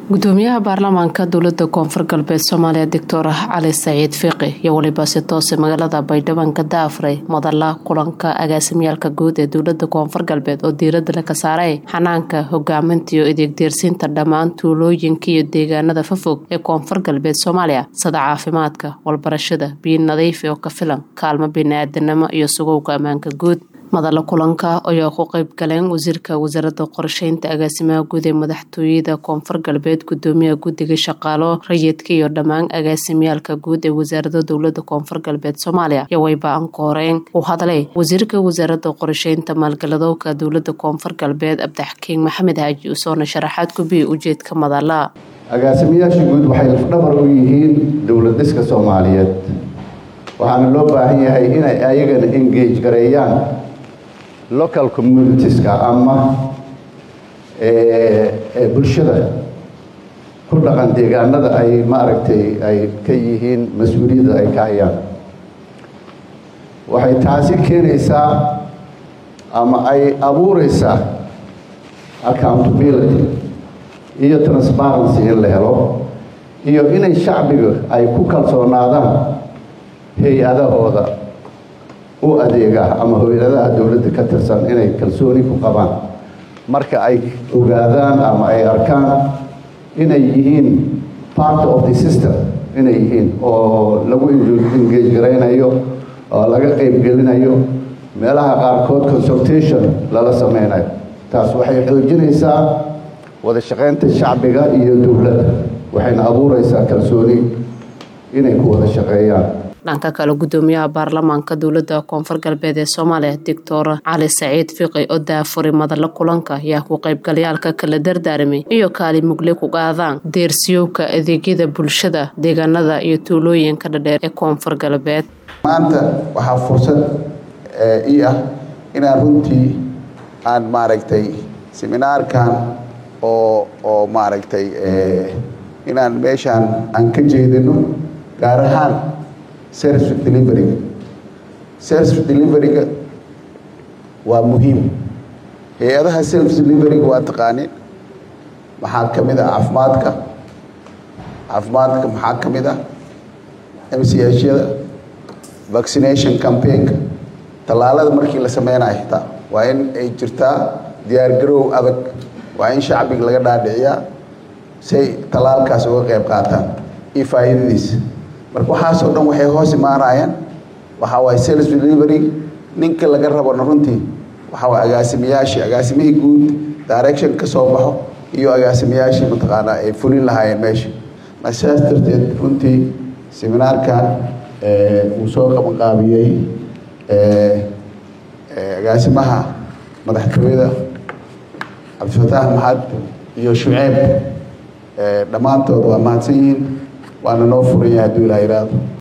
gudoomiyaha baarlamaanka dowlada koonfur galbeed soomaaliya doctor cali saciid fiiqi iyo weliba si toose magaalada baydhabo ka daafray madala kulanka agaasimyaalka guud ee dowlada koonfur galbeed oo diirada laga saaray xanaanka hogaaminta iyo adeegdeersiinta dhammaan tuulooyinka iyo deegaanada fafog ee koonfur galbeed soomaaliya sida caafimaadka walbarashada biyo nadiif oo ka filan kaalmo bini-aadanimo iyo sugowga ammaanka guud madala kulanka ayaa ku qeyb galeen wasiirka wasaaradda qorsheynta agaasimaha guud ee madaxtooyada koonfur galbeed gudoomiyaha guddiga shaqaalo rayidka iyo dhammaan agaasimyaalka guud ee wasaarada dowlada koonfur galbeed soomaaliya iyo wayba-an kooreen uu hadlay wasiirka wasaaradda qorsheynta maalgaladowka dowlada koonfur galbeed abdixakiin maxamed haaji usoona sharaxaad ku biya ujeedka madala agaasimayaasha guud waxay lafdhabar u yihiin dowlad dhiska soomaaliyeed waxaana loo baahan yahay inay ayagana engage gareeyaan local communitieska ama bulshada ku dhaqan deegaanada ay maaragtay ay ka yihiin mas-uuliyadda ay ka hayaan waxay taasi keenaysaa ama ay abuureysaa accountability iyo transparency in la helo iyo inay shacbiga ay ku kalsoonaadaan hay-adahooda u adeega ama hoyladaha dowladda ka tirsan inay kalsooni ku qabaan marka ay ogaadaan ama ay arkaan inay yihiin part of the system inay yihiin oo lagu engage garaynayo oo laga qeybgelinayo meelaha qaarkood consultation lala sameynayo taas waxay xoojinaysaa wada shaqeynta shacbiga iyo dowladda waxayna abuureysaa kalsooni inay ku wada shaqeeyaan dhanka kale gudoomiyaha baarlamaanka dowlada koonfur galbeed ee soomaaliya doctor cali saciid fiqi oo daafuray madalo kulanka ayaa ku qeybgalayaalka kala dardaaramay iyo kaali mugle ku qaadaan deersiyowka adeegyada bulshada deegaanada iyo tuulooyinka dhadheer ee koonfur galbeed maanta waxaa fursad ii ah inaan runtii aan maaragtay seminaarkan oo oo maaragtay inaan meeshaan aan ka jeedino gaar ahaan service deliveryga service deliveryga waa muhiim hay-adaha service deliveryga waa taqaanin maxaa ka mid ah caafimaadka caafimaadka maxaa ka mid ah m c hyada vaccination campaign-ka tallaalada markii la sameynayo xitaa waa in ay jirtaa diyaargaroow adag waa in shacbiga laga dhaadhiciyaa say tallaalkaas uga qeyb qaataan iyo faa'iidadiisa marka waxaasoo dhan waxay hoos imaanayaan waxaa waaye sales delivery ninka laga rabona runtii waxaa waay agaasimayaashii agaasimihii guud direction ka soo baxo iyo agaasimayaashii mataqaanaa ay fulin lahaayeen meesha marka sidaas darteed runtii seminaarkan uu soo qabanqaabiyey agaasimaha madaxtooyada cabdifataax maxad iyo shuceeb dhammaantood waa mahadsan yihiin waana noo furan yahay hadduu ilaa yidhaahdo